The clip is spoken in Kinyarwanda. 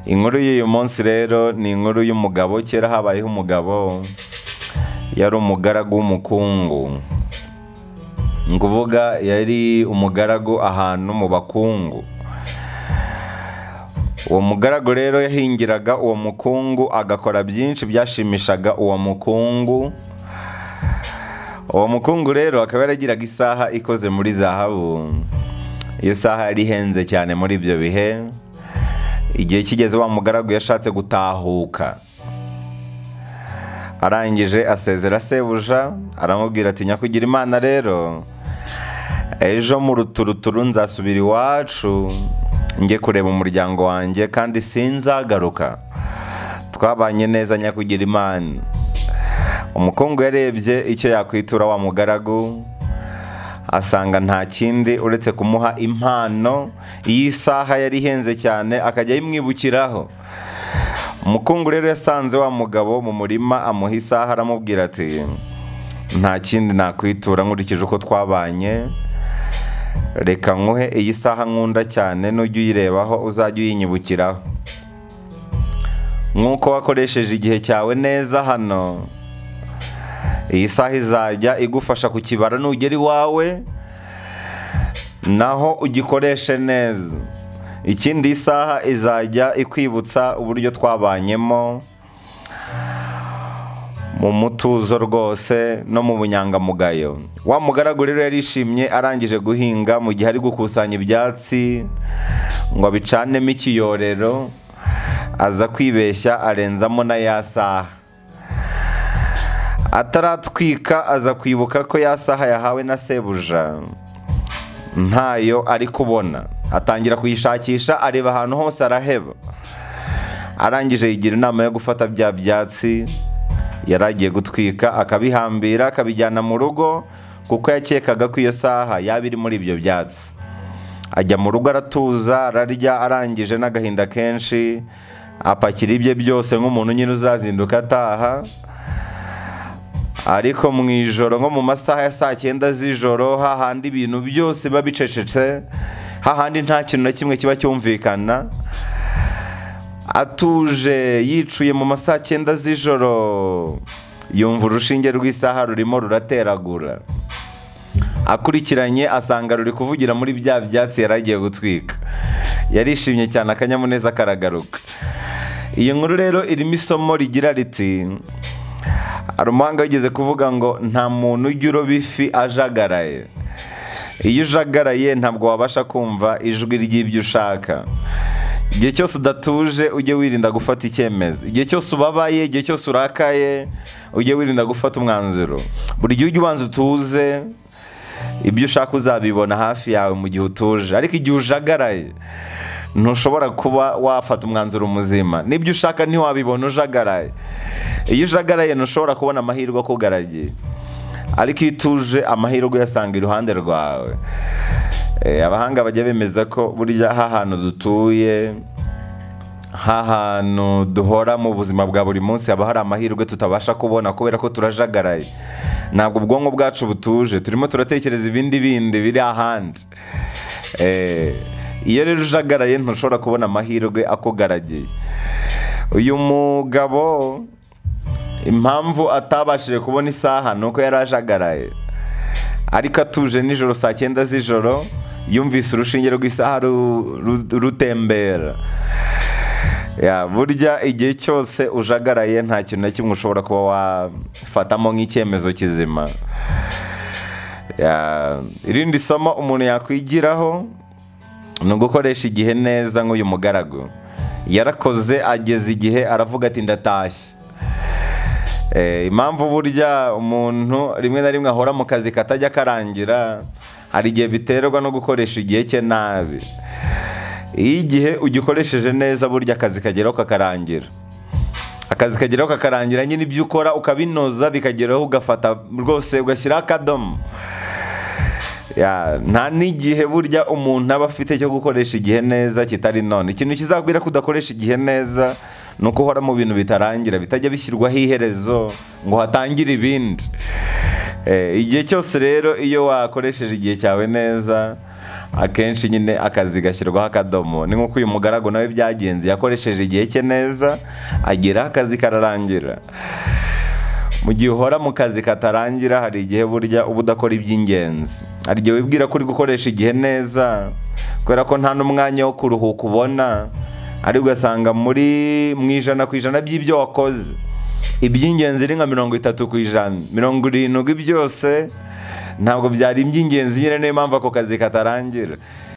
inkuru y'uyu munsi rero ni inkuru y'umugabo kera habayeho umugabo yari umugaragu w'umukungu ni ukuvuga yari umugaragu ahantu mu bakungu uwo mugaragu rero yahingiraga uwo mukungu agakora byinshi byashimishaga uwo mukungu uwo mukungu rero akaba yaragiraga isaha ikoze muri zahabu iyo saha yari ihenze cyane muri ibyo bihe igihe kigeze wa mugaragu yashatse gutahuka arangije asezera sebuja aramubwira ati nyakugira imana rero ejo mu ruturuturu nzasubira iwacu njye kureba umuryango wanjye kandi sinzagaruka twabanye neza nyakugira imana umukungu yarebye icyo yakwitura wa mugaragu asanga nta kindi uretse kumuha impano iyi saha yari ihenze cyane akajya ayimwibukiraho umukungu rero yasanze wa mugabo mu murima amuha isaha aramubwira ati nta kindi nakwitura nkurikije uko twabanye reka nkuhe iyi saha nkunda cyane nujya uyirebaho uzajya uyinyibukiraho nk'uko wakoresheje igihe cyawe neza hano iyi saha izajya igufasha kukibara nugera iwawe naho ugikoreshe neza ikindi isaha izajya ikwibutsa uburyo twabanyemo mu mutuzo rwose no mu bunyangamugayo wa mugaragu rero yarishimye arangije guhinga mu gihe ari gukusanya ibyatsi ngo abicanemo ikiyorero aza kwibeshya arenzamo na ya saha ataratwika aza kwibuka ko ya saha yahawe na sebuja ntayo ari kubona atangira kuyishakisha areba ahantu hose araheba arangije yigira inama yo gufata bya byatsi yari agiye gutwika akabihambira akabijyana mu rugo kuko yakekaga ko iyo saha yaba iri muri ibyo byatsi ajya mu rugo aratuza ararya arangije n'agahinda kenshi apakira ibye byose nk'umuntu nyine uzazinduka ataha ariko mu ijoro nko mu masaha ya saa cyenda z'ijoro hahandi ibintu byose biba bicecetse hahandi nta kintu na kimwe kiba cyumvikana atuje yicuye mu masaha cyenda z'ijoro yumva urushinge rw'isaha rurimo rurateragura akurikiranye asanga ruri kuvugira muri bya byatsi yari agiye gutwika yarishimye cyane akanyamuneza karagaruka iyi nkuru rero irimo isomo rigira riti hari umuhanga wigeze kuvuga ngo nta muntu ujya uroba ifi ajagaraye iyo ujagaraye ntabwo wabasha kumva ijwi ry'ibyo ushaka igihe cyose udatuje ujye wirinda gufata icyemezo igihe cyose ubabaye igihe cyose urakaye ujye wirinda gufata umwanzuro buri gihe ujya ubanza utuze ibyo ushaka uzabibona hafi yawe mu gihe utuje ariko igihe ujagaraye ntushobora kuba wafata umwanzuro muzima n'ibyo ushaka ntiwabibona ujagaraye iyo ujagaraye ntushobora kubona amahirwe akugaragiye ariko iyo utuje amahirwe uyasanga iruhande rwawe abahanga bajya bemeza ko burya hantu dutuye hantu duhora mu buzima bwa buri munsi haba hari amahirwe tutabasha kubona kubera ko turajagaraye ntabwo ubwonko bwacu butuje turimo turatekereza ibindi bindi biri ahandi iyo rero ujagaraye ntushobora kubona amahirwe akugaragiye uyu mugabo impamvu atabashije kubona isaha ni uko yari ajagaraye ariko atuje nijoro saa cyenda z'ijoro yumvise urushinge rw'isaha rutembera burya igihe cyose ujagaraye nta kintu na kimwe ushobora kuba wafatamo nk'icyemezo kizima irindi somo umuntu yakwigiraho ni ugukoresha igihe neza nk'uyu mugaragu yarakoze ageze igihe aravuga ati ndatashye impamvu burya umuntu rimwe na rimwe ahora mu kazi katajya karangira hari igihe biterwa no gukoresha igihe cye nabi iyo igihe ugikoresheje neza burya akazi kageraho kakarangira akazi kageraho kakarangira nyine ibyo ukora ukabinoza bikageraho ugafata rwose ugashyiraho akadomo nta n'igihe burya umuntu aba afite cyo gukoresha igihe neza kitari none ikintu kizabwira ko udakoresha igihe neza ni uko uhora mu bintu bitarangira bitajya bishyirwaho iherezo ngo hatangire ibindi igihe cyose rero iyo wakoresheje igihe cyawe neza akenshi nyine akazi gashyirwaho akadomo ni nk'uko uyu mugaragu nawe byagenze yakoresheje igihe cye neza ageraho akazi kararangira mu gihe uhora mu kazi katarangira hari igihe burya uba udakora iby'ingenzi hari igihe wibwira ko uri gukoresha igihe neza kubera ko nta n'umwanya wo kuruhuka ubona ariko ugasanga muri mu ijana ku ijana by'ibyo wakoze iby'ingenzi ni nka mirongo itatu ku ijana mirongo irindwi byose ntabwo byari iby'ingenzi nyine niyo mpamvu ako kazi katarangira